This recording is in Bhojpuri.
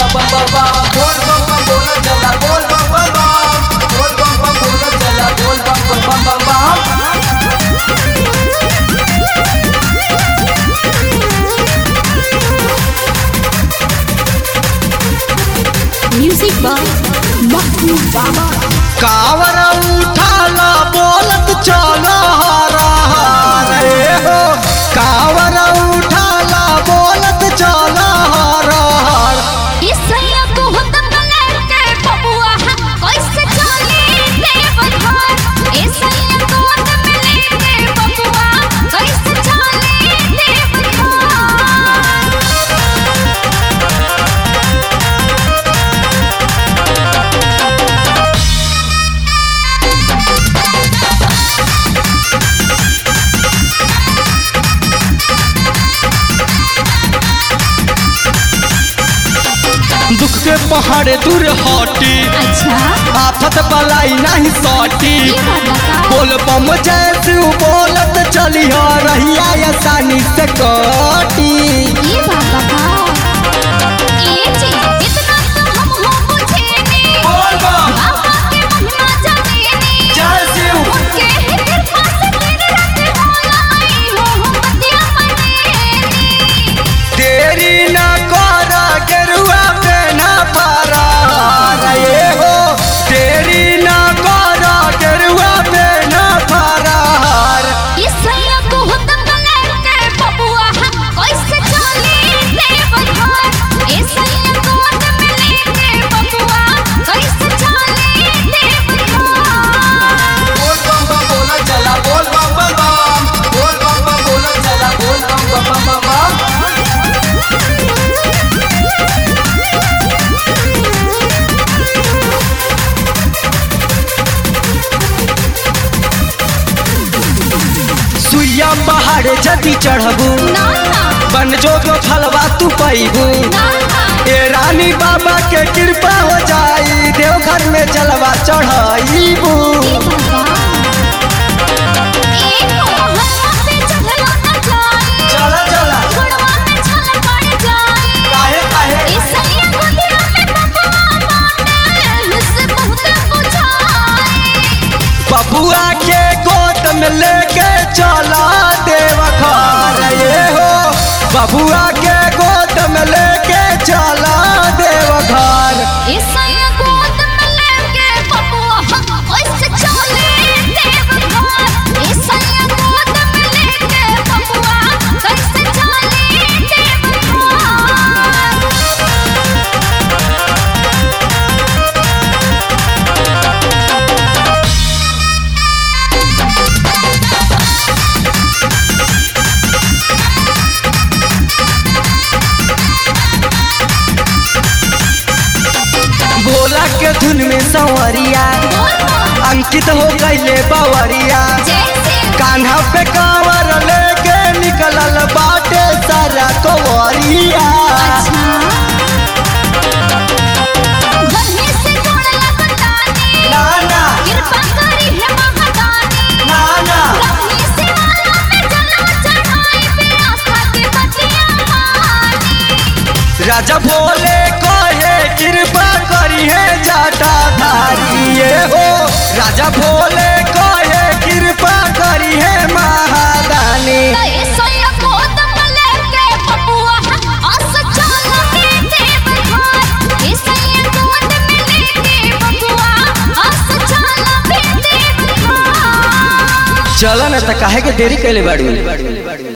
बम बम बम बोल बम बम बोल चला बोल बम बम बम बोल बम बम बोल चला बोल बम बम बम बम बम म्यूजिक बाय महबूब बाबा कावर उठाला बोलत चलो हरा रे हो कावर उठाला बोलत चलो हरा इसैया को हुतम लेके बबुआ कैसे चले देवघर इसैया को हुतम लेके बबुआ कैसे चले देवघर दुख के पहाड़ दूर हटी अच्छा आफत बलाई नहीं सटी ये बात बता बोल बम जैसे बोलत चली हो रहिया आसानी से कटी ये बात बता ये चीज इतना तो हम हो बुझे नहीं बोल बम बाबा के महिमा जाने नहीं जय शिव उनके ही कृपा से दिन रात होला आई हो हम बतिया मने देरी न कर गेरुआ पे न पारा रे हो देरी न कर गेरुआ पे न पारा इसैया को हुतम लेके बबुआ कैसे चले देवघर इसैया को हुतम लेके बबुआ कैसे चले देवघर बोल बम बम बोल चला बोल बम बम बम बोल बम बम बोल चला बोल बम बम बम बम सुइया पहाड़ जदी चढ़बू ना ना बन जो जो फलवा तू पैबू ना ना ए रानी बाबा के कृपा हो जाई देवघर में जलवा चढ़ाईबू ये बाबा एक मोहल्ला पे चढ़लो न जाए चला चला छोड़वा में छल पड़ जाए काहे काहे इसैया को दिल में बबुआ माने से बहुत बुझाए बबुआ के गोद में लेके चला देवघर ये हो बबुआ के गोद में लेके चला देवघर इसैया गोद में लेके बबुआ कैसे चले देवघर इसैया गोद में लेके बबुआ कैसे चले देवघर भोला के धुन में संवरिया अंकित हो गईले बावरिया जैसे कान्हा पे कांवर लेके निकलल बाटे सारा कवरिया गन्ने से गोड़ लगतानी ना ना कृपा करी है महादानी ना ना गन्ने से वाला में जला चढ़ाई पे आस्था के बतिया मानी राजा भोले कहे कृपा करी है जाटा धारी ये हो राजा भोले कहे कृपा करी है महादानी तय सोया गोद में लेके बबुआ आस चल के देवघर इसैया गोद में लेके बबुआ आस चल के देवघर चलो न त काहे के देरी कैले बाड़ी